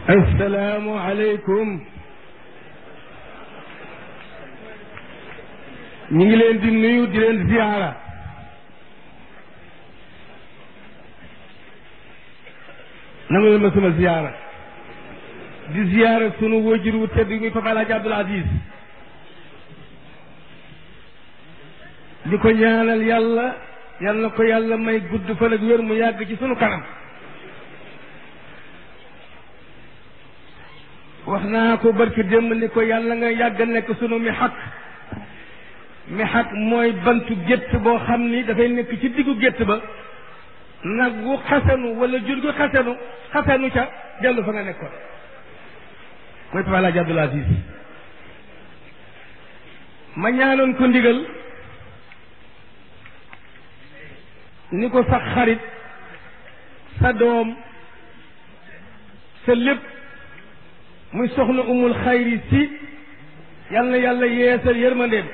assalaamu aleykum ñu ngi leen di nuyu di leen ziyaara nangu leen ma sama ziyaara di ziyaara sunu wajur wu tedd muy Papa Alaaji Abdul Aziz di ko ñaanal yàlla yal na ko yàlla may gudd fan ak wér mu yàgg ci sunu kanam wax naa ko barki démb ni ko yàlla nga yàgg nekk sunu mi xaq mi xaq mooy bantu gétt boo xam ni dafay nekk ci diggu gétt ba nag wu xasanu wala jur gu xasanu xasanu ca dellu fa nga nekkoon mooy Papa Alaaji Abdul Aziz ma ñaanoon ko ndigal ni ko sax xarit sa doom sa lépp muy soxna umul xayri si yal na yàlla yeesal yërmandeem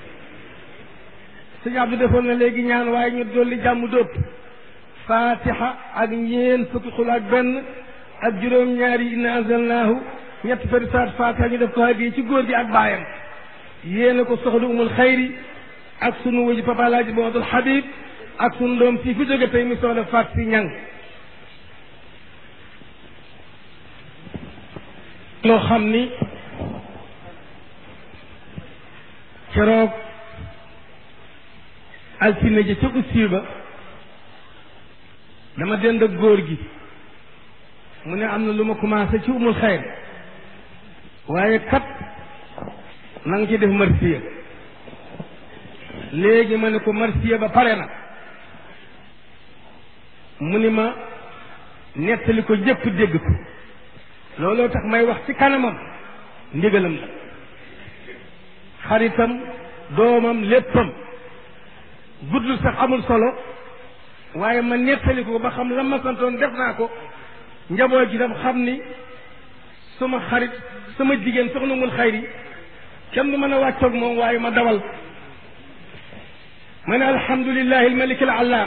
sëñ Abdou defoon na léegi ñaan waaye ñu dolli jàmm dóob fatiha ak ñeen fukki xul ak benn ak juróom-ñaari inna anzalnaahu ñetti fari saat fatiha ñu def ko hadiya ci góor gi ak baayam yéene ko soxna umul xayri ak sunu wëju papa Alaaji Mamadul Habib ak sunu doom si fi jóge tey mi soxna faat si ñang loo xam ni keroog altine ji ca ussiir ba dama dend ak góor gi mu ne am na lu ma commencé ci umul xayr waaye kat na nga ci def marsiya léegi ma ne ko marsiya ba pare na mu ni ma nettali ko jëpp dégg ko looloo tax may wax ci kanamam ndigalam la xaritam doomam léppam guddul sax amul solo waaye ma nettali ko ba xam la ma santoon def naa ko njaboot gi tam xam ni suma xarit sama jigéen soxna mul xayri kenn du mën a wàccoog moom waaye ma dawal ma ne alhamdulillahi almalik alallaam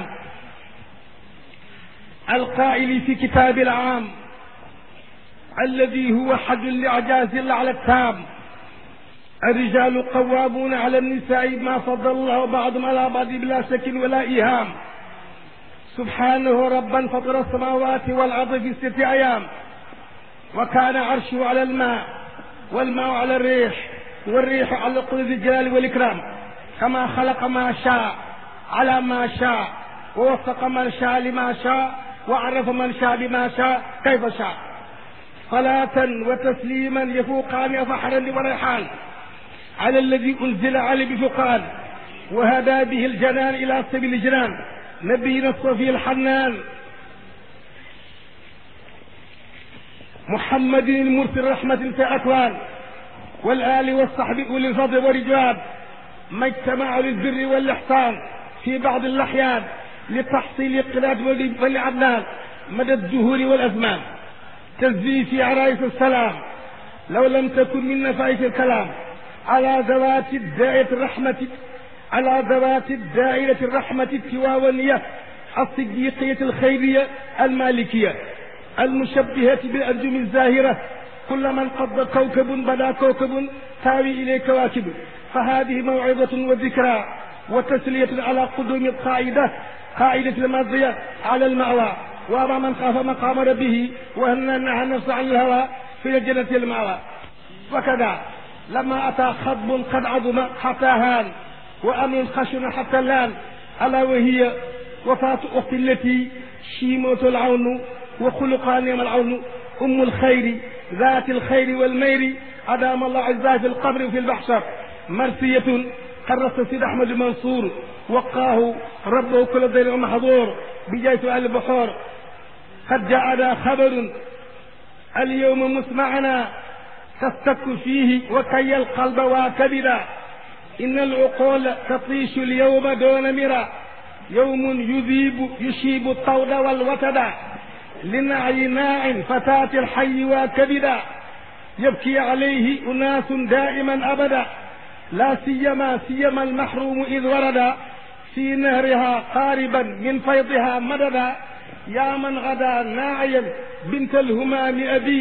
alqaili fi kitabi alaam الذي هو حد الإعجاز على التام الرجال قوامون على النساء ما فضل الله بعضهم على بعض بلا شك ولا إيهام سبحانه ربا فطر السماوات والأرض في ستة أيام وكان عرشه على الماء والماء على الريح والريح على قدر الجلال والإكرام كما خلق ما شاء على ما شاء ووفق من شاء لما شاء وعرف من شاء بما شاء كيف شاء صلاة وتسليما يفوقان فحرا وريحان على الذي أنزل عليه بفقان وهدى به الجنان إلى سبيل الجنان نبينا الصفي الحنان محمد المرسل رحمة في أكوان والآل والصحب أولي الفضل والرجوان ما اجتمعوا للبر والإحسان في بعض الأحيان لتحصيل قلاد ولعدنان مدى الدهور والأزمان تزي في عرايس السلام لو لم تكن من نفائس الكلام على ذوات الدائرة الرحمة على ذوات الدائرة الرحمة التواونية الصديقية الخيرية المالكية المشبهة بالأنجم الزاهرة كل من قضى كوكب بدا كوكب تاوي إليه كواكب فهذه موعظة وذكرى وتسلية على قدوم القاعدة قاعدة الماضية على المأوى وأما من خاف مقام ربه وهن نهى النفس عن الهوى في الجنة المأوى وكذا لما أتى خطب قد عظم حتى هان وأمر خشن حتى لان ألا وهي وفاة أخت التي شيمة العون وخلقها نعم العون أم الخير ذات الخير والمير أدام الله عزها في القبر وفي البحشر مرسية قرص سيد أحمد المنصور وقاه ربه كل ضير محظور بجاي سؤال البحور قد جاءنا خبر اليوم مسمعنا تستك فيه وكي القلب واكبدا إن العقول تطيش اليوم دون مرى يوم يذيب يشيب الطود والوتدا لنعي ناع فتاة الحي واكبدا يبكي عليه أناس دائما أبدا لا سيما سيما المحروم إذ ورد في نهرها قاربا من فيضها مددا يا من غدا ناعيا بنت الهمام أبي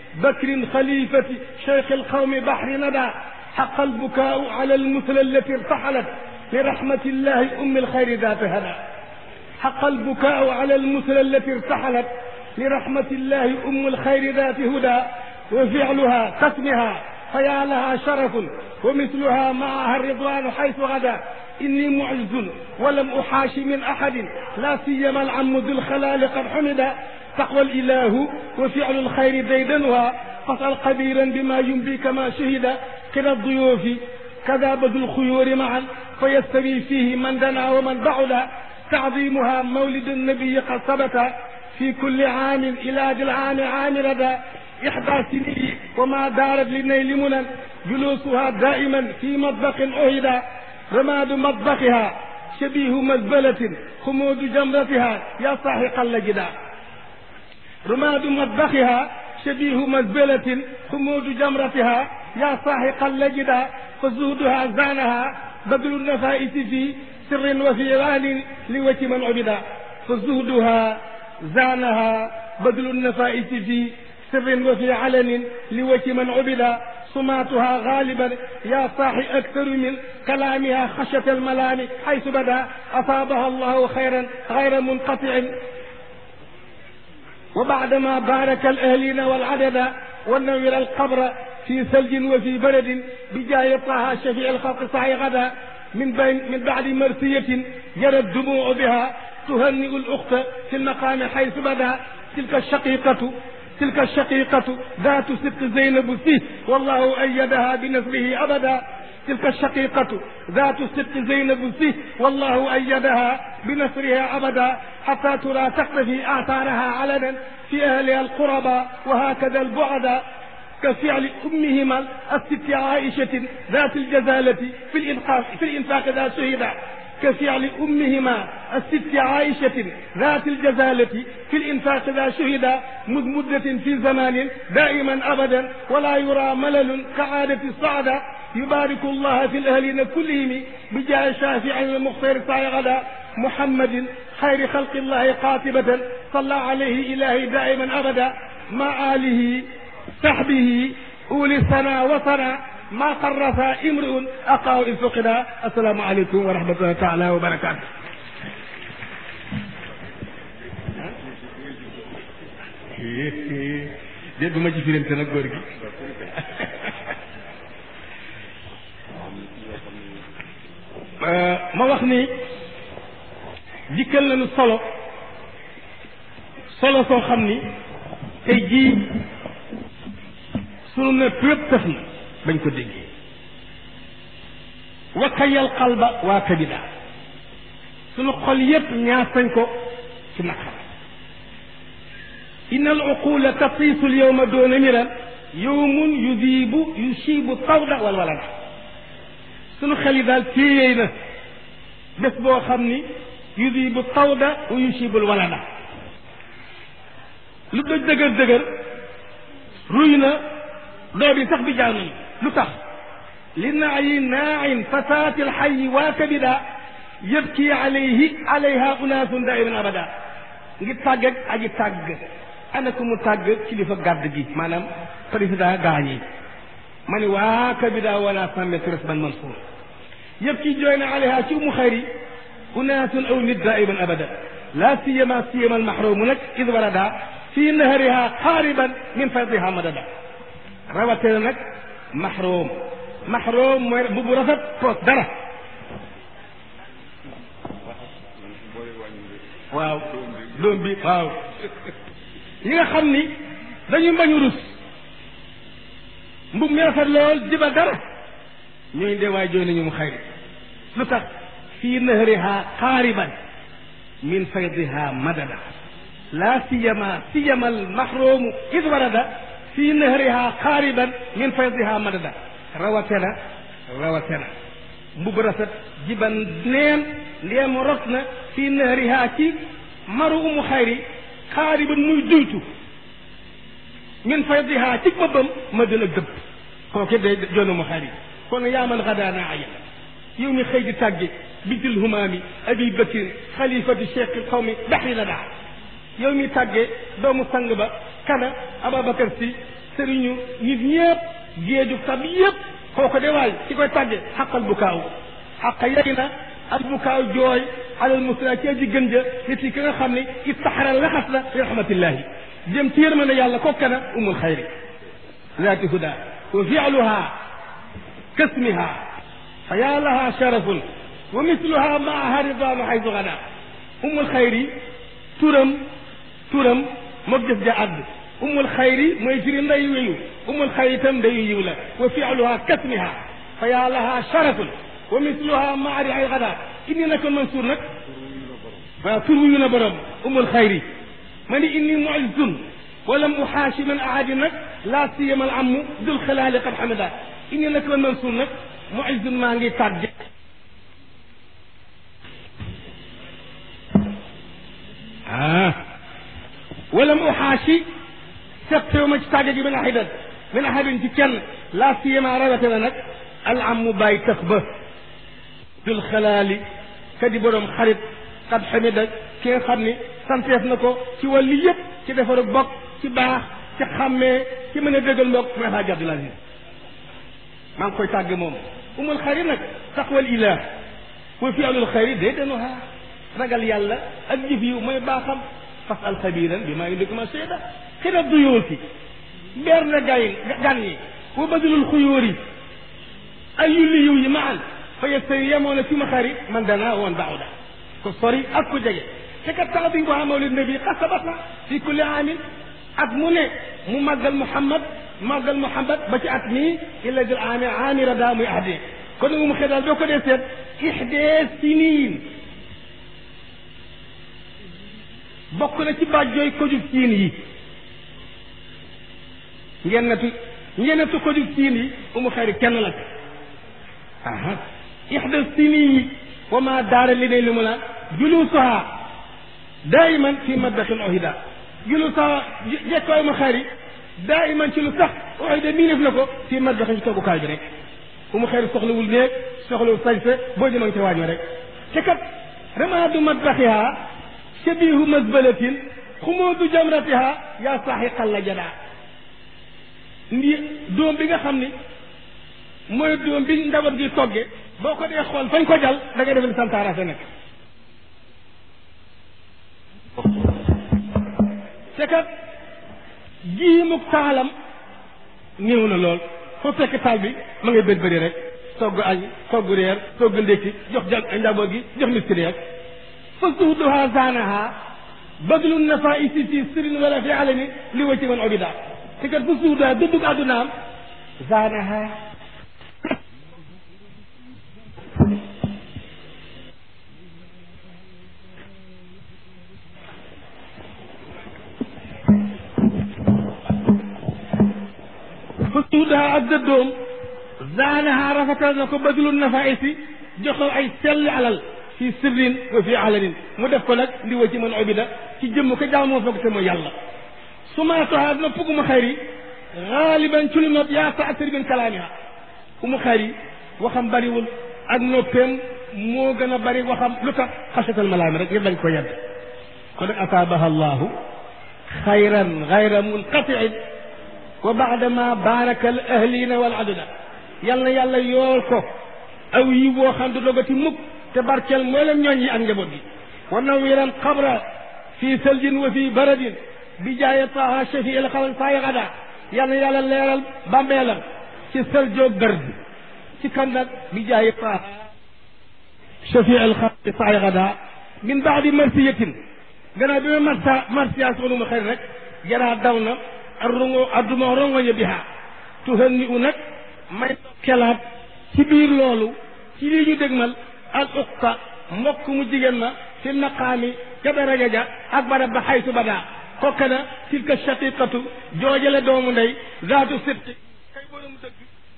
بكر خليفة شيخ القوم بحر ندى حق البكاء على المثلى التي ارتحلت لرحمة الله أم الخير ذات هدى حق البكاء على المثلى التي ارتحلت لرحمة الله أم الخير ذات هدى وفعلها قسمها فيا لها شرف ومثلها معها الرضوان حيث غدا إني معز ولم أحاش من أحد لا سيما العم ذو الخلال قد حمد تقوى الإله وفعل الخير ديدنها فاسأل قديرا بما ينبي كما شهد كلا الضيوف كذا بذو الخيور معا فيستوي فيه من دنا ومن بعد تعظيمها مولد النبي قد ثبت في كل عام إلى ذي العام عام ردى إحدى سنين وما دارت للنيل منى جلوسها دائما في مطبخ أهدى رماد مطبخها شبيه مزبلة خمود جمرتها يا صاحق اللجدا رماد مطبخها شبيه مزبلة خمود جمرتها يا صاحق اللجدا فزودها زانها بدل النفائس في سر وفي غال لوجه من عبدا فزهدها زانها بدل النفائس في سر وفي علن لوجه من عبد صماتها غالبا يا صاحي أكثر من كلامها خشية الملام حيث بدا أصابها الله خيرا غير منقطع وبعدما بارك الأهلين والعدد ونور القبر في ثلج وفي برد بجاه طه شفيع الخلق صحي غدا من بين من بعد مرثية جرى الدموع بها تهنئ الأخت في المقام حيث بدا تلك الشقيقة تلك الشقيقة ذات ست زينب فيه والله أيدها بنصره أبدا تلك الشقيقة ذات ست زينب فيه والله أيدها بنصرها أبدا حتى ترى تقتفي آثارها علنا في أهلها القربى وهكذا البعد كفعل أمهما الست عائشة ذات الجزالة في الإنفاق في الإنفاق ذات شهدا كفعل أمهما الست عائشة ذات الجزالة في الإنفاق ذا شهد مذ مدة في زمان دائما أبدا ولا يرى ملل كعادة الصعدة يبارك الله في الأهلين كلهم بجاه شافع المختار سعي غدا محمد خير خلق الله قاطبة صلى عليه إلهي دائما أبدا مع آله صحبه أولي سنة وسنة ما قرف امرؤ أقاه إن فقد السلام عليكم ورحمة الله تعالى وبركاته dégguma ci firante nag góor gi ma wax ni dikkal nañu solo solo soo xam ni tey jii sunu nëpp yëpp tëf na bañ ko déggee wakkayal xalba waa kabida sunu xol yëpp ñaas nañ ko ci naqar inna al uqula tatiisu l yowma doona miran yowmun yudiibu yusiibu tawda wal walada sunu xel yi daal téyeey na bés boo xam ni yudiibu tawda wa yusiibul walada lu dëg dëgër dëgër ruy na doo bi sax bi jaaw nañu lu tax li naayi naain fasaati alxayi waa kabida yëbki alayhi alayha unaasun daiman abada ngir tàgg ak aji tàgg ana ko mu tàgg kilifa gàdd gi maanaam président gaañ yi ma ni waa kabida wala sàmme tures ban mansuur yëpp ki jooy na alayha ci umu xayri unaasun aw nit daiman abada la siyama siyama almahrumu nag id warada fi nahariha qaariban min faydiha madada rawatina nag mahrum mahrum mooy bu bu rafet poos dara waaw doom bi waaw ñi nga xam ni dañu mbañu rus mbub mi rafet lool jiba dara ñooy de waay jooy nañu mu xayri lu tax fii nahriha qaariban min faydiha madada la siyama siyama al mahrumu id warada fii nahriha qaariban min faydiha madada rawatena rawatena mbub rafet jiban neen ndeem rot na fii nahriha ci maru umu xayri qaariban muy duytu min faydiha ci bëbbam ma dina dëbb kooke day joonu mu xayri kon yaa man xadaana aya yow mi xëy di tàgge bitil humaami abi bakir xalifati cheikh il xawmi baxri la daa yow mi tàgge doomu sang ba kana ababacar si sëriñu nit ñëpp géeju tab yëpp kooku de waay ci koy tàgge xaqal bu kaaw xaqa yey na al bu kaaw jooy alal musla ci aji gën ja nit yi ki nga xam ne istaxara laxas na li rahmatillahi jëm ci yërmande yàlla kokka na umul xayri zaati huda wa fialuha kasmiha fa yaa laha sharafun wa misluha maaha ridwanu xaytu gada umul xayri turam turam moog jëf ja àdd umul xayri mooy firi nday weyu umul xayri itam ndayu yiw la wa fialuha kasmiha fa yaa laha sharafun wa misluha maari ay gada inni nako mansuur nag waaw tur wuyu na borom umul xayri ma ni inni muizzun walam uxaashi man aadi nag laa siyama al amu dul xalaali qad xamida inni nako mansuur nag muizzun maa ngi tàgge ah walam uxaashi seqtewu ma ci tàgge gi min axidan min ahadin ci kenn laa siyama rawate na nag al amu bàyyi tëx ba dul xalaali kadi borom xarit xad xamida ki nga xam ni santeef na ko ci wàllu yëpp ci defaru bokk ci baax ci xàmmee ci mën a dëggal mbokk mooy Alaaji Abdul Aziz maa ngi koy tàgge moom umul xayri nag taqwal ilah wa fi alul xayri day denuha ragal yàlla ak jëf yi mooy baaxam fas al xabiran bi maa ngi dëkk ma seeda xina duyóoti beer na gay gan yi wa badulul xuyóor yi ay yulli yiw yi ma an fa yestari yemoo na fi ma xari man dana woon baaxuda ko sori ak ku jege te kat tax bi nga ko mawlid nabi xasabat na fi kulli amin at mu ne mu màggal Muhammad màggal Muhammad ba ci at mii illa dil ami amira daa muy ahdi kon nag mu xëy daal doo ko dee seet ixdee siniin bokk na ci bàjjooy ko jug siin yi ngeen natu ngeen natu ko jug siin yi umu xayri kenn la aha ixda siniyi wa ma daara li ne li mu la julusuha daiman fi maddaxin ohida julusuha jekkooy ma xari daiman ci lu sax ohida mii def na ko fi maddaxin ci toogukaay bi rek bu mu xeeri soxlawul néeg soxlawul sañse boo jëmang ca waañoo rek te kat ramaadu maddaxiha shabihu masbalatin xumoodu jamratiha yaa saaxi xalla jadaa ndi doom bi nga xam ni mooy doom bi ndabat gi togge boo ko dee xool fañ ko jal da ngay def ni santaara sa nekk te kat jiimuk taalam néew na lool foo fekk taal bi ma ngay bët bëri rek togg añ togg reer togg ndékki jox ja njaboot gi jox miskini rek fa zuhduha zaanaha badlu nafaisi fi sirin wala fi alani li wa ci man obida te kat fa zuhduha dëddug àddunaam zaanaha fa suudaha ak dëddoom zaanaha rafetal na ko badlu nafaisi joxal ay sell alal fi sirrin wa fi alanin mu def ko nag li wa ci man obida ci jëmm ko jaamoo foog te mooy yàlla sumaatoha nopp gu mu xayri xaaliban ci lu nopp yaa taasir min kalaamiha ku mu xayri waxam bariwul ak noppeem moo gën a bari waxam lu tax xasatal malaami rek ngir dañ ko yedd kon nag ataabaha allahu xayran xayra munqatiin wa baadama baaraka al ahlina wal aduda yal na yàlla yool ko aw yi woo xam du dogati mukk te barkeel mboolem ñooñ yi ak njaboot gi wa nawiran qabra fi saljin wa fi baradin bi jaaye taha shafi il xalan saa gada yal na yàlla leeral bàmmeelam ci sëljoog bërd ci kan nag bi jaaye taha shafi il xalan saa gada min baadi marsiyatin gannaaw bi ma marsa marsiya soonu ma xëy rek jaraa daw na arrongo adduma rongoñe biha tuhanni u nag may kelaat ci biir loolu ci lii ñu dégmal al uqta mbokk mu jigéen ma fi maqaami ca daraja ja ak barab ba xaytu badaa kokka na tilka shaqiqatu joojale doomu ndey zaatu sibti kay borom dëgg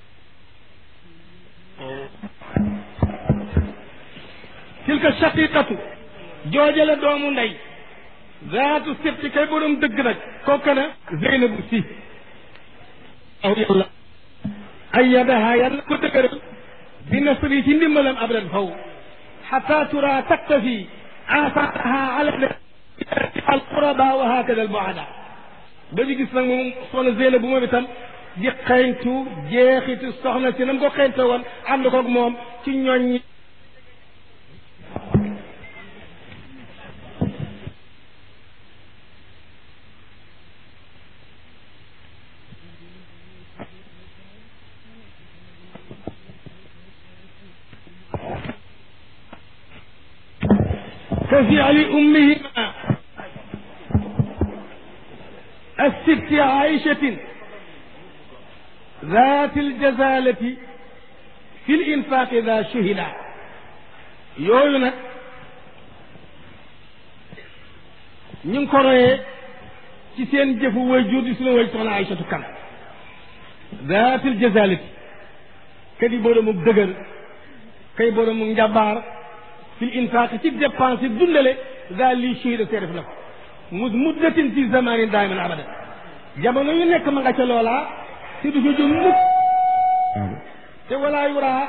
tilka shaqiqatu joojale doomu ndey zaatu sibti kay borom dëgg nag kokka na zeynabu si aw yàlla ayyadaha yàlla ko dëgëral bi nasri ci ndimbalam abadan faw xata tura taktafi asaaraha ala alquraba wa hakada albuada ba ñu gis nag moom soxna Zeyna bu moom itam di xeeñtu jeexitu soxna si na mu ko xeeñte woon ànd koog moom ci ñooñ ñi كفعل أمهما الست عائشة ذات الجزالة في الإنفاق ذا شهدا yooyu nag ñu ngi ko royee ci seen jëfu way jur di suñu way soxna Aysatu Kan daatil jazalati kadi boroomu dëgër kay boroomu njabaar fil infaq ci dépense dundale daal lii shahida see def na ko mu muddatin fi zamanin daiman abada jamono yu nekk ma nga ca loolaa te du fa jóg mukk te walaa yuraa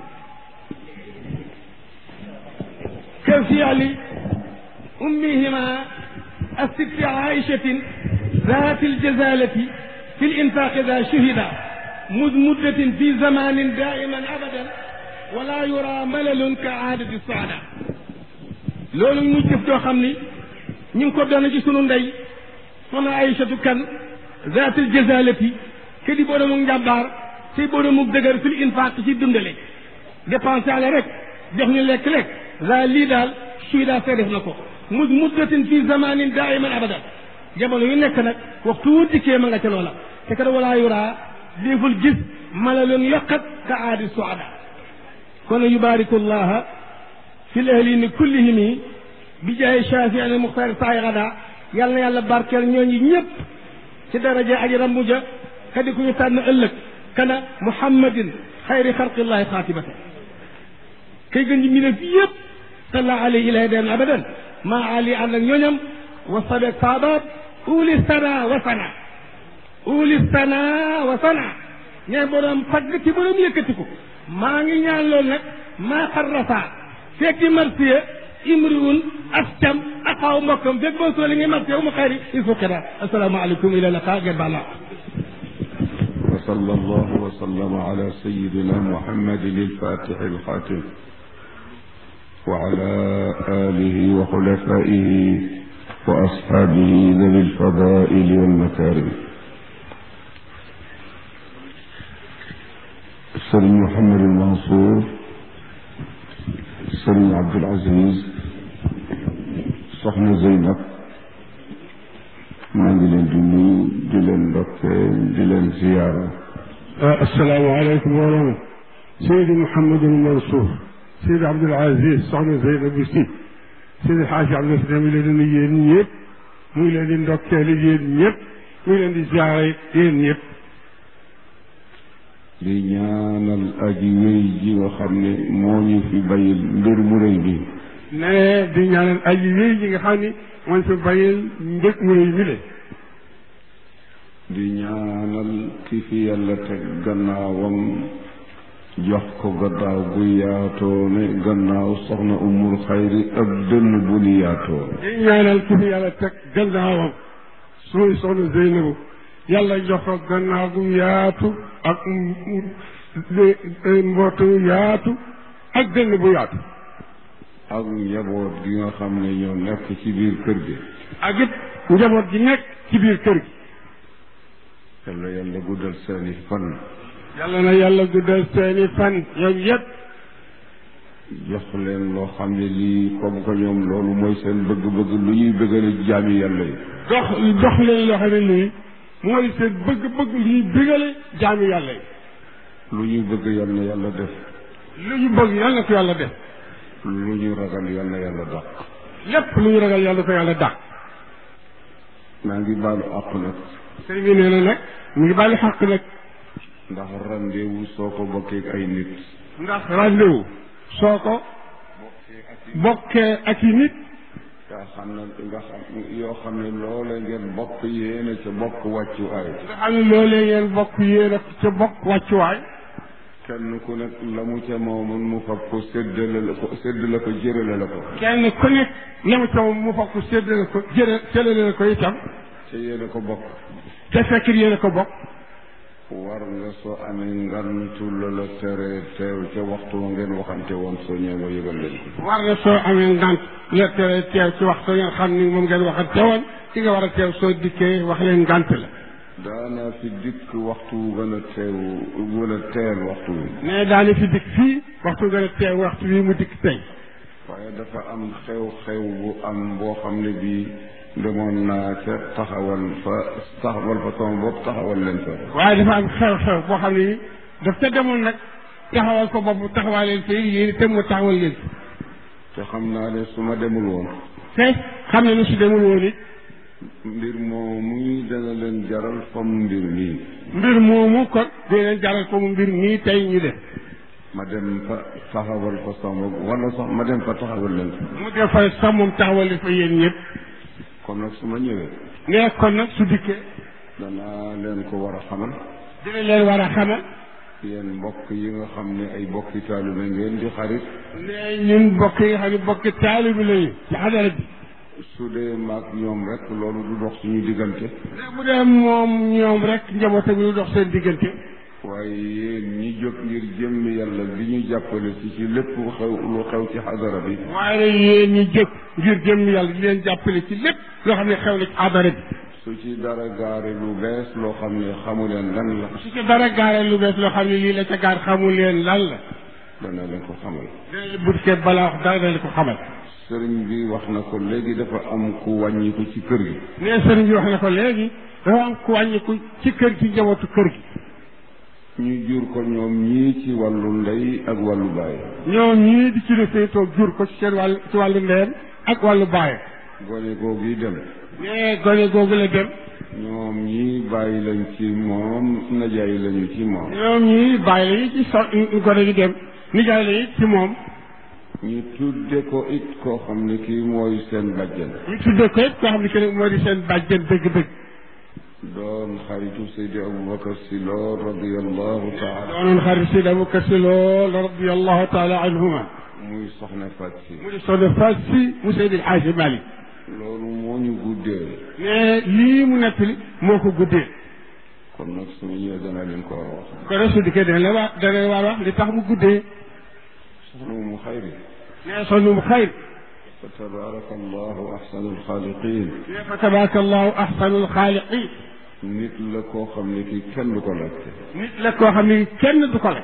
ka fiali ummihima الست عائشة ذات الجزالة في الإنفاق ذا شهدا مذ مدة في زمان دائما أبدا ولا يرى ملل كعادة السعداء loolu muy jëf joo xam ni ñu ngi ko doon ci sunu ndey soxna Aysatu kan zaatil jazalati ke di boroomu njàmbaar tey boroomu dëgër fil infaq ci dundale dépensé ale rek jox ñu lekk lekk za lii daal suy daa fee def na ko mu muddatin fi zamanin daiman abadan jamono yu nekk nag waxtu wu dikkee ma nga ca loola te kat walaa yuraa déeful gis malalun yokkat ka aadi suada kon yubaariku llaha fi lahlini kullihimi bi jaay shafi al muxtaar saay gada yàlla na yàlla barkeel ñooñu ñëpp ci daraja aji rambuja kadi ku ñu tànn ëllëg kana muhammadin xayri xalqillahi xaatibata kay gën ji mbindeef yëpp salla alayhi ilahi daan abadan maa ali ànd ak ñooñam wa sabeeg saabaat uli sana wa sana uli sana wa sana ñee borom fagg ci borom yëkkatiku maa ngi ñaan loolu nag maa xarrasa fekki marsiya imriun ascam axaw mbokkam fekk boo soo li ngay marsiya umu xayri il faut que assalaamu aleykum ila laqa ngeen baal وصلى الله وسلم على سيدنا محمد الفاتح الخاتم وعلى آله وخلفائه وأصحابه ذوي الفضائل والمكارم سيد محمد المنصور سيد عبد العزيز soxna Zeynab maa ngi leen di nuyu di leen ndokkeel di leen ziyaara asalaamaaleykum wa rahmatulah Seydi Mouhamadul Mansour Seydi Abdoul Aziz soxna Zeynab bi si Seydi Xaaji Abdou Si mi leen di nuyu yéen ñëpp mu ngi leen di ndokkeel yéen ñëpp mu ngi leen di ziyaara yéen ñëpp di ñaanal aji wéy ji nga xam ne moo ñu fi bayil mbir mu rëy bi ne di ñaanal aji wéy ji nga xam ni mooy fi bayil mbir mu rëy mi le di ñaanal ki fi yàlla teg gannaawam jox ko gannaaw gu yaatoo ne gannaaw soxna umul xayri ab dënn bu ni yaatoo di ñaanal ki fi yàlla teg gannaawam suñu soxna Zeynabu yàlla jox ko gannaaw gu yaatu ak mbootu yaatu ak dënn bu yaatu ak njaboot gi nga xam ne ñoo nekk ci biir kër gi ak it njaboot gi nekk ci biir kër gi yàlla yàlla guddal seeni fan yàlla na yàlla guddal seeni fan ñoom yëpp jox leen loo xam ne lii comme que ñoom loolu mooy seen bëgg-bëgg lu ñuy bëggale jaami yàlla yi dox dox leen loo xam ne nii mooy seen bëgg-bëgg lu ñuy bégale jaami yàlla yi lu ñuy bëgg yal na yàlla def lu ñu bëgg yàlla na ko yàlla def lu ñu ragal yal na yàlla dàq lépp lu ñu ragal yàlla ko yàlla dàq maa ngi baalu àq nag sëñ bi nee na nag mu ngi bàyyi xàq nag ndax rendez-vous soo ko bokkee ak ay nit ndax rendez-vous soo ko bokkee ak i nit nga xam ne nga xam yoo xam ne loolee ngeen bokk yéene ca bokk wàccuwaay nga xam ne loolee ngeen bokk yéen a ca bokk wàccuwaay kenn ku nekk la mu ca moomun mu fab ko séddale la ko séddale ko jërale la ko kenn ku nekk la mu ca mu fokk séddale ko jëre séddale la ko itam te te yéen a ko bokk te fekk yéen a ko bokk war nga soo amee ngantu la la tere teew ca waxtu wa ngeen waxante woon soo ñëwee nga yëgal leen ko war na soo amee ngant la tere teew ci waxtu ngeen xam ni moom ngeen waxante woon ki nga war a teew soo dikkee wax leen ngant la daanaa fi dikk waxtu wu gën a teew gën a teel waxtu wi mais daani fi dikk fii waxtu gën a teew waxtu wi mu dikk tey waaye dafa am xew-xew bu am boo xam ne bii demoon naa ca taxawal fa taxawal fa sama bopp taxawal leen fa waaye dafa am xew-xew boo xam ne daf ca demoon nag taxawal ko bopp taxawal leen fii yéen itam mu taxawal leen fi te xam naa ne su ma demul woon te xam ne ni su demul woon it mbir moomu muy dana leen jaral fam mbir nii mbir moomu kon dina leen jaral ko mu mbir nii tey ñu def ma dem fa taxawal fa sama bopp wala sax ma dem fa taxawal leen fa mu def fa sax moom taxawal leen fa yéen ñëpp kon nag su ma ñëwee ne kon nag su dikkee danaa leen ko war a xamal dina leen war a xamal yéen mbokk yi nga xam ne ay bokki taalibe ngeen di xarit ne ñun mbokk yi nga xam ne mbokki taalibi lañu ci xadara bi su dee maag ñoom rek loolu du dox suñu diggante ne bu dee moom ñoom rek njaboot bi lu dox seen diggante waaye yéen ñi jóg ngir jëmmi yàlla bi ñu jàppale ci ci lépp lu xew lu xew ci xadara bi waaye nag yéen ñi jëkk ngir jëm yàlla di leen jàppale ci lépp loo xam ne xew na ci xadara bi su ci dara gaare lu bees loo xam ne xamu leen lan la su ci dara gaaree lu bees loo xam ne lii la ca gaar xamul leen lan la dana leen ko xamal dana bu dikkee balaa wax dara dana ko xamal sëriñ bi wax na ko léegi dafa am ku wàññiku ci kër gi ne sëriñ bi wax na ko léegi dafa am ku wàññiku ci kër gi njabootu kër gi ñu jur ko ñoom ñii ci wàllu ndey ak wàllu baay ñoom ñii di ci defee toog jur ko ci seen wàllu ci wàllu ndeyam ak wàllu baayam gone googu yi dem ne gone googu la dem ñoom ñii bàyyi lañ ci moom najaay lañu ci moom ñoom ñii bàyyi lañu ci so gone gi dem nijaay la it ci moom ñu tudde ko it koo xam ne kii mooy seen bàjjen ñu tuddee ko it koo xam ne que moo di seen bàjjen dëgg-dëgg doon xaritu Seydi Aboubacar Si Lo radiallahu taala doonoon xarit Seydi Aboubacar Si lool radiallahu taala anhuma muy soxna Fat Si mu di soxna Faat Si mu Seydi El Hadji Malick loolu moo ñu guddee ne lii mu nettali moo ko guddee kon nag suñu ñëwee dana leen ko war a wax ko rek su dikkee dana la waa dana la war wax li tax mu guddee soxna mu xayri ne sonn mu xayr fa tabaraka allahu ahsanu alxaaliqin ne fa tabaraka allahu ahsanul xaaliqin nit la koo xam ne kii kenn du ko laajte nit la koo xam ne kenn du ko la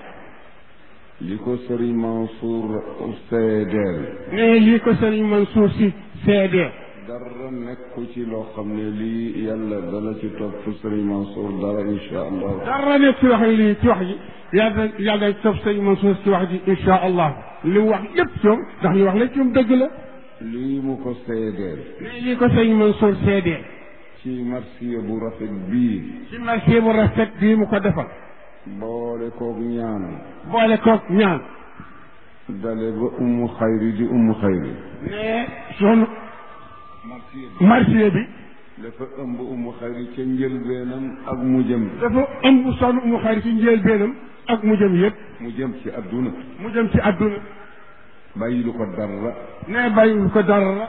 li ko sëriñ Mansour seedeel ne lii ko sëriñ Mansour si seedee dara nekku ci loo xam ne lii yàlla dana ci topp sëriñ Mansour dara insha allah dara nekk ci wax lii ci wax ji yàlla yàlla dañ topp sëriñ Mansour ci wax ji insha allah li mu wax lépp ci moom ndax li wax lépp ci moom dëgg la lii mu ko seedeel ne lii ko sëriñ Mansour seedee ci marsiya bu rafet bii ci marché bu rafet bii mu ko defal boole koog ñaan boole koog ñaan dale ba ummu xayri di ummu xayri ne son marsiya bi marché bi dafa ëmb ummu xayri ca njëlbeenam ak mu jëm dafa ëmb sonn mu xarit ci njëlbeenam ak mu jëm yëpp mu jëm ci adduna mu jëm ci adduna bàyyi lu ko dara ne bàyyiwul ko dara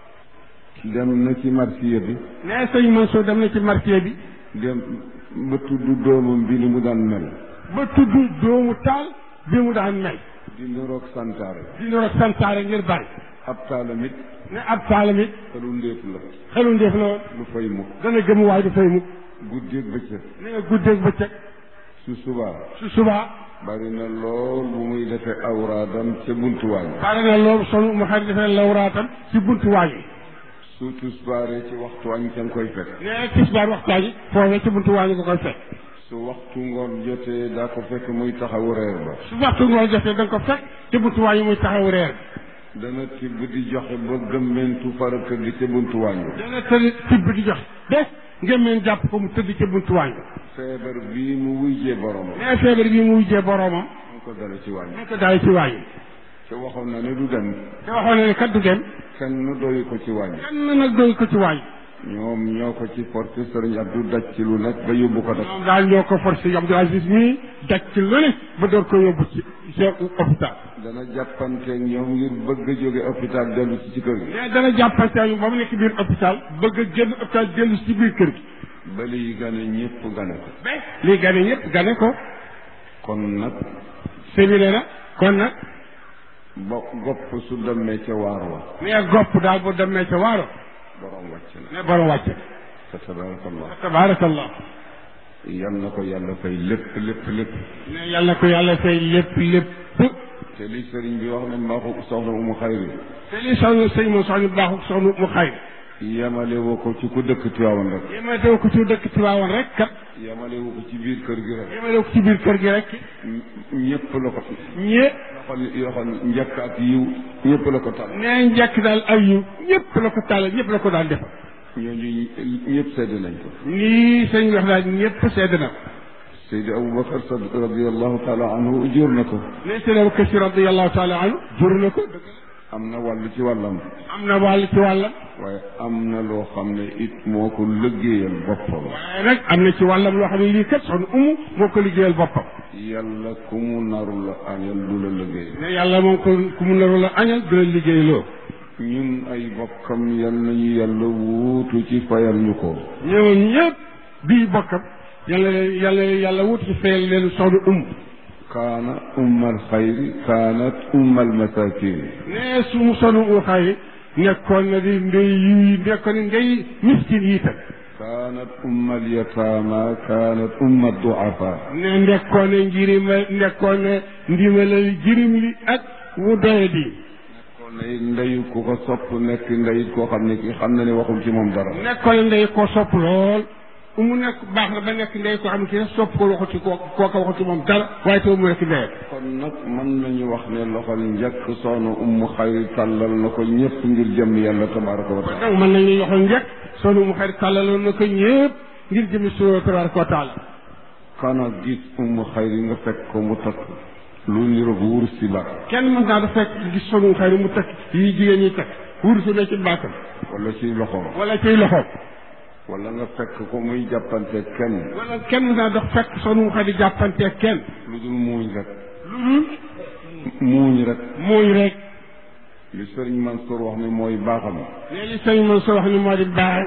dem na ci marsiya bi ne sëñ Mansour dem na ci marché bi dem ba tudd doomam bi ni mu daan mel ba tudd doomu taal bi mu daan mel di niroog santaare di noro santaare ngir bari ab taalamit ne ab taalam it xelu ndéef la xelu ndeef la woon lu fay mu dana gëm waaye du fay mukk guddeeg bëccëg ne nga guddeeg bëccëg su subaa su subaa bari na lool bu muy defee awraadam ca buntuwaañ bari na loolu son mu xarit defee lawraatam ci buntu waañ yi su tusbaaree ci waxtu añ ca nga koy fekk ne tisbaar waxtaan yi foofee ci buntu waañ yi nga koy fekk su waxtu ngoon jotee daa ko fekk muy taxawu reer ba su waxtu ngoon jotee da nga ko fekk ci buntu waañ yi muy taxaw reer dana tibb di joxe ba gëmmentu fara tëdd ca buntuwaañ ba dana tëdd tibb di jox bés ngeen jàpp ko mu tëdd ci buntu waañ bi feebar bii mu wujjee boromam ne feebar bi mu wujjee boroomam mu ko dale ci wàññi mu ko daay ci waañ yi te waxoon na ne du dem te waxoon na ne kat du dem kenn doyu ko ci wàññi kenn nag doy ko ci waañ ñoom ñoo ko ci porté sëriñ Abdou daj ci lu nekk ba yóbbu ko daj ñoom daal ñoo ko forcé Abdou Aziz mii daj ci lu ne ba door ko yóbbu ci seen hôpital dana jàppanteeg ñoom ngir bëgg a jóge hôpital dellu si ci kër gi mais dana jàppante ak ba mu nekk biir hôpital bëgg a génn hôpital dellu ci biir kër gi ba liy gane ñëpp gane ko ba lii gane ñëpp gane ko kon nag séminaire na kon nag bo gopp su demee ca waar wa mais gopp daal bu demee ca waaro borom wàcc na ne borom wàcc fa tabarakallah tabaarakallah yal na ko yàlla fay lépp lépp lépp ne yàlla ko yàlla fay lépp lépp te li sëriñ bi wax ne mbaaxu soxna umu xayri te li soxna sëñ moom soxna baaxu soxna mu xay yemale woo ko ci ku dëkk Tiwaawan rek yéma tew ko ci dëkk ci waawoon rek kat yemale woo ko ci biir kër gi rek yéma tew ko ci biir kër gi rek ñëpp la ko ñee yoxon yoxon njëkk ak yiw ñëpp la ko tal nee njëkk daal ay yu ñëpp la ko tàll ñëpp la ko daal defal ñooñu ñëpp sedd nañ ko nii sëñ wax daal ñëpp sedd na ko Seydi Aboubacar Sad radiallahu taala anhu jur na ko ne sëñ Abubakar Si radiallahu taala anhu jur na ko am na wàll ci wàllam am na wàll ci wàllam waaye am na loo xam ne it moo ko liggéeyal boppam waaye nag am na ci wàllam loo xam ne lii kat soxna umu moo ko liggéeyal boppam yàlla ku mu naru la añal du la liggéey ne yàlla moom ko ku mu naru la añal du la liggéeyloo ñun ay bokkam yal nañu yàlla wuutu ci fayal ñu ko ñëwoon ñëpp bii bokkam yàlla yàlla yàlla wut ci fayal leen soxna umu kaana ummal xayri kaanat ummal masakin ne su mu soxna umu xay nekkoon na di ndey yi nekkoon na ndey miskin yi tam kaanat ummal yataama kaanat ummal duafa ne nekkoon na njirima nekkoon na ndimalal jirim li ak wu doye di kon ne ndeyu ku ko sopp nekk ndey koo xam ne ki xam na ne waxul ci moom dara nekkoon na ndey koo sopp lool mu nekk baax na ba nekk ndey koo xam ne ki sopp ko waxu ci koo kooka waxu ci moom dara waaye taw mu nekk ndey kon nag mën nañu wax ne loxol njëkk soxna ummu xayri tàllal na ko ñëpp ngir jëm yàlla tabaraka wa taala donc mën nañu yoxo njëkk soxna mu xarit tàllaloon na ko ñëpp ngir jëmi suñu tabaraka wa taala kana gis ummu xayri nga fekk ko mu takk lu niroog wurus si ba kenn mën naa dafa fekk gis soxna mu xarit mu takk yi jigéen ñi takk wursu ne ci baatam wala ci loxoom wala ciy loxoom wala nga fekk ko muy jàppante kenn wala kenn mën naa dafa fekk soxna mu xarit jàppantee kenn lu dul muuñ rek lu dul muuñ rek mooy rek li sëriñ Mansour wax ne mooy baaxam ne li sëñ man soo wax ni moo di baax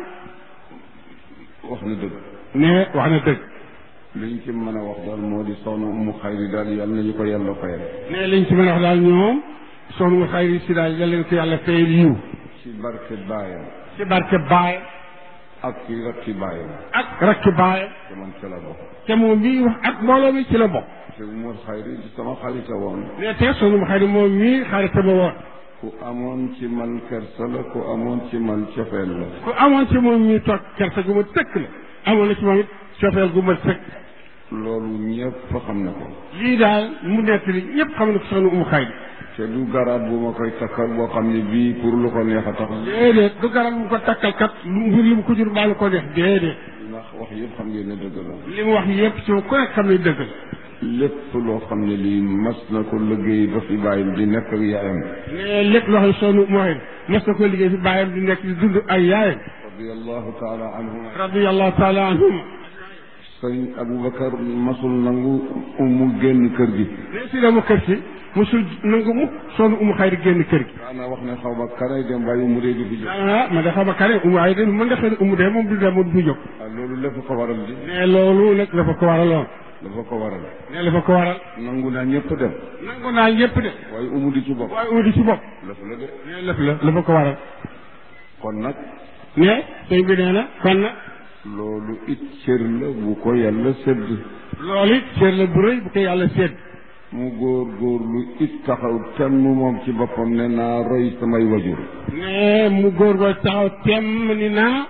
wax na dëgg ne wax na dëgg liñ ci mën a wax daal moo di soxna ummu xayri daal yàlla nañu ko yàlla fayal ne liñ ci mën a wax daal ñoom soxna mu xayri si daal yal leen ko yàlla fayal yiw ci barke baayam ci barke baay ak ci rakki baayam ak rakki baay te man ca la bokk te moom mii wax ak mbooloo mi ci la bokk te ummu xayri di sama xarita woon ne te soxna mu xayri moom mii xaritama woon ku amoon ci man kersa la ku amoon ci man cofeel la ku amoon ci moom mii toog kersa gu ma tëkk la amoon na ci moom it cofeel gu ma tëkk loolu ñëpp xam na ko lii daal mu nekk li ñëpp xam na ko soxna umu xayri te du garab bu ma koy takkal boo xam ne bii pour lu ko neex a tax déedéet du garab mu ko takkal kat lu mbir li mu ko jur baa lu ko def déedéet ndax wax yëpp xam ngeen ne dëgg la li mu wax yëpp ci ku nekk xam ne dëgg la lépp loo xam ne lii mas na ko liggéey ba fi bàyyim di nekk ak yaayam mais lépp loo xam ne soxna umu xayri mas na ko liggéey fi bàyyam di nekk di dund ay yaayam radiallahu taala anhuma radiallahu taala anhum sëriñ aboubacar masul nangu umu génn kër gi mais si dama kër si mosul nangu mu soxna umu xayri génn kër gi daana wax ne xaw ma kanay dem bàyyi mu dee du fi jóg ah ma dafa ma kare umu ay de mën nga xëy umu de moom du dem moom du jóg ah loolu lépp ko waral di mais loolu nag dafa ko waraloon dafa ko waral ne dafa ko waral nangu naa ñëpp dem nangu naa ñëpp de waaye umu di ci bopp waaye umu di ci bopp lépp la de ne lépp la dafa ko waral kon nag ne sëñ bi nee na kon nag loolu it cër la bu ko yàlla sedd loolu it cër la bu rëy bu ko yàlla seet mu góor góorlu it taxaw temm moom ci boppam ne naa roy samay wajur ne mu góor góor taxaw temm ni naa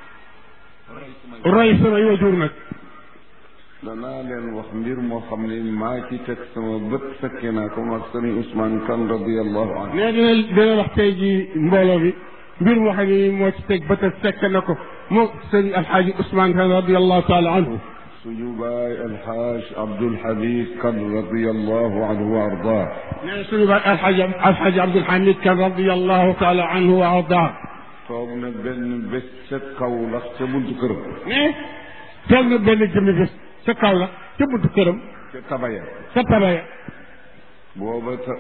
roy samay wajur nag danaa leen wax mbir moo xam ne maa ci teg sama bët fekke naa ko ak sëriñ Ousmane Kane radiallahu anhu ne dina dina wax tey ji mbooloo bi mbir moo xam ne moo ci teg bët fekk na ko moo sëriñ alxaaji Ousmane Kane radiallahu taala anhu suñu baay alxaaj Abdul Habib Kane radiallahu anhu wa ardaa ne suñu baay alxaaji alxaaji Abdul Hamid Kane radiallahu taala anhu wa ardaa toog na benn bés ca kaw lax ca buntu këram ne toog na benn jëmmi bés sa kaw la ca buntu këram ca tabaya sa tabaya booba ta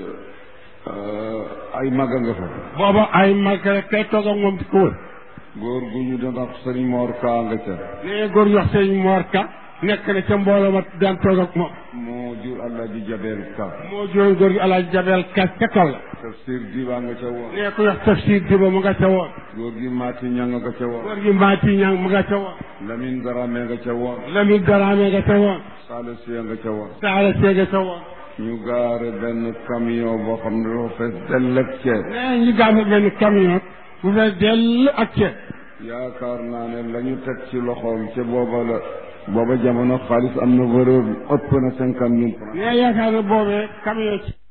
ay magga nga fa booba ay mag rek kay toog ak moom di ko wër góor gu ñu doon wax sëriñ Mor Kaa nga ca ne góor ñu wax sëñ Mor Ka nekk na ca mbooloo ma daan toog ak moom moo jur Alaaji Jabel Ka moo jooy góor gi Alaaji Jabel Ka ca kaw la tafsir diba nga ca woon ne ku wax tafsir diba mu nga ca woon góor gi Maati Ñang nga ca woon góor gi Maati Ñang mu nga ca woon Lamin Darame nga ca woon Lamin Daraame nga ca woon Saala Siya nga ca woon Saala Seega ca woon ñu gaare benn camion boo xam ne dafa fees dell ak ceeb ne ñu gaase benn camion bu fees dell ak ceeb yaakaar naa ne la ñu teg ci loxoom ca booba la booba jamono xaalis am na valeur ëpp na cinquante mille francs ne yaakaar na boobee camion ci